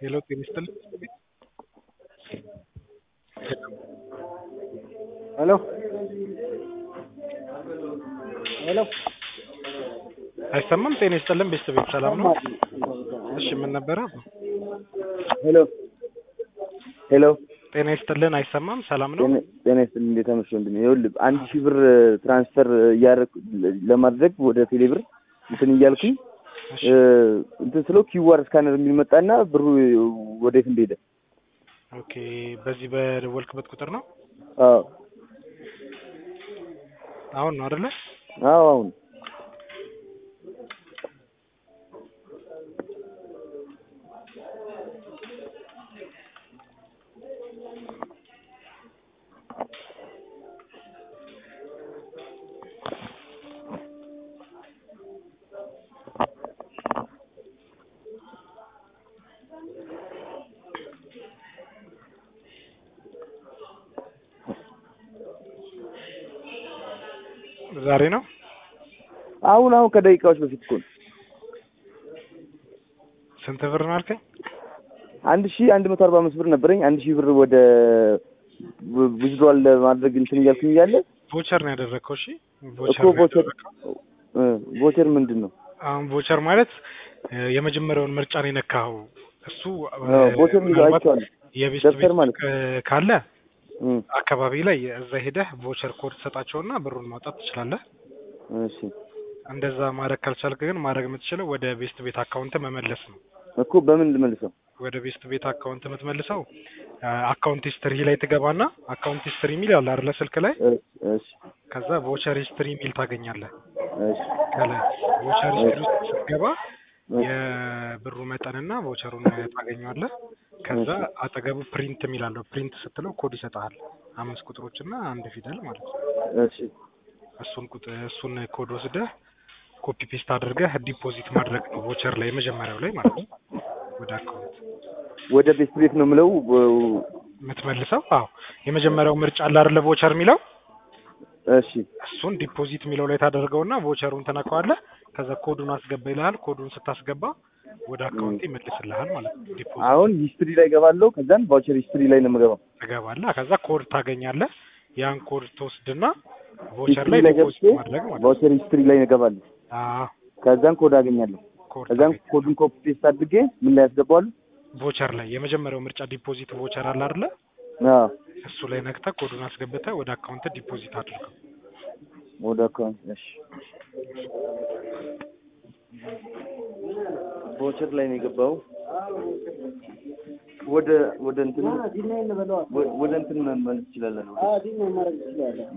ሄሎ ጤና ይስጥልኝ። ሄሎ ሄሎ አይሰማም? ጤና ይስጥልን ቤተሰቤት ሰላም ነው? እሺ ምን ነበረ? ሄሎ ሄሎ ጤና ይስጥልን አይሰማም? ሰላም ነው? ጤና- ጤና ይስጥልኝ እንዴት አመሸ ወንድሜ? ይኸውልህ አንድ ሺህ ብር ትራንስፈር እያደረኩ ለማድረግ ወደ ቴሌ ብር እንትን እያልኩኝ እሺ እ፣ እንትን ስለው ኪዋር ስካነር የሚል መጣና ብሩ ወዴት እንደሄደ ኦኬ። በዚህ በደወልክበት ቁጥር ነው? አዎ አሁን ነው አይደለ? አዎ አሁን ዛሬ ነው? አሁን አሁን ከደቂቃዎች በፊት እኮ ነው። ስንት ብር ነው አልከኝ? አንድ ሺህ አንድ መቶ አርባ አምስት ብር ነበረኝ። አንድ ሺህ ብር ወደ ዊዝድሮዋል ለማድረግ እንትን እያልኩኝ እያለ ቮቸር ነው ያደረግከው? እሺ እኮ ቮቸር ነው ቮቸር ያደረግከው። እ፣ ቮቸር ምንድን ነው? አሁን ቮቸር ማለት እ፣ የመጀመሪያውን ምርጫ ነው የነካኸው። እሱ እ፣ አዎ፣ ቮቸር የሚለው ምናልባት አይቼዋለሁ። የቤስት ደብተር ቤት ማለት እ፣ ካለ እ፣ አካባቢ ላይ እዛ ሄደህ ቮቸር ኮድ ትሰጣቸውና ብሩን ማውጣት ትችላለህ። እሺ እንደዛ ማድረግ ካልቻልክ ግን ማድረግ የምትችለው ወደ ቤስት ቤት አካውንት መመለስ ነው። እኮ በምን ልመልሰው? ወደ ቤስት ቤት አካውንት የምትመልሰው አካውንት ሂስትሪ ላይ ትገባና አካውንት ሂስትሪ የሚል አለ አይደለ ስልክ ላይ እሺ እሺ ከዛ ቮቸር ሂስትሪ የሚል ታገኛለህ እሺ ከላይ ቮቸር ሂስትሪ ውስጥ ስትገባ የብሩ መጠንና ቮቸሩን ታገኘዋለህ ከዛ አጠገቡ ፕሪንት የሚል አለው ፕሪንት ስትለው ኮድ ይሰጥሃል አምስት ቁጥሮችና አንድ ፊደል ማለት ነው እሺ እሱን ቁጥር እሱን ኮድ ወስደህ ኮፒ ፔስት አድርገህ ዲፖዚት ማድረግ ነው ቮቸር ላይ የመጀመሪያው ላይ ማለት ነው ወደ አካውንት ወደ ቤት ቤት ነው የምለው። የምትመልሰው አዎ የመጀመሪያው ምርጫ አለ አይደለ ቮቸር የሚለው እሺ እሱን ዲፖዚት የሚለው ላይ ታደርገውና ቮቸሩን ትነካዋለህ ከዛ ኮዱን አስገባ ይልሃል ኮዱን ስታስገባ ወደ አካውንት ይመልስልሃል ማለት ነው ዲፖዚት አሁን ሂስትሪ ላይ ገባለሁ። ከዛን ቫውቸር ሂስትሪ ላይ ነው የምገባው። ትገባለህ ከዛ ኮድ ታገኛለህ ያን ኮድ ትወስድና ቮቸር ሂስትሪ ላይ ላይ ዲፖዚት ገብቼ ማድረግ ማለት ነው ቫውቸር ሂስትሪ ላይ እገባለሁ። አዎ ከዛን ኮድ አገኛለሁ። ኮድ ከዛን ታገኛለህ ኮዱን ኮፒ ፔስት አድርጌ ምን ላይ ያስገባዋለሁ? ቮቸር ላይ የመጀመሪያው ምርጫ ዲፖዚት ቮቸር አለ አይደለ አዎ እሱ ላይ ነክተህ ኮዱን አስገብተህ ወደ አካውንት ዲፖዚት አድርገው ወደ አካውንት እሺ። ቫውቸር ላይ ነው የገባው። ወደ ወደ እንትን ወደ እንትን መመለስ ትችላለህ ነው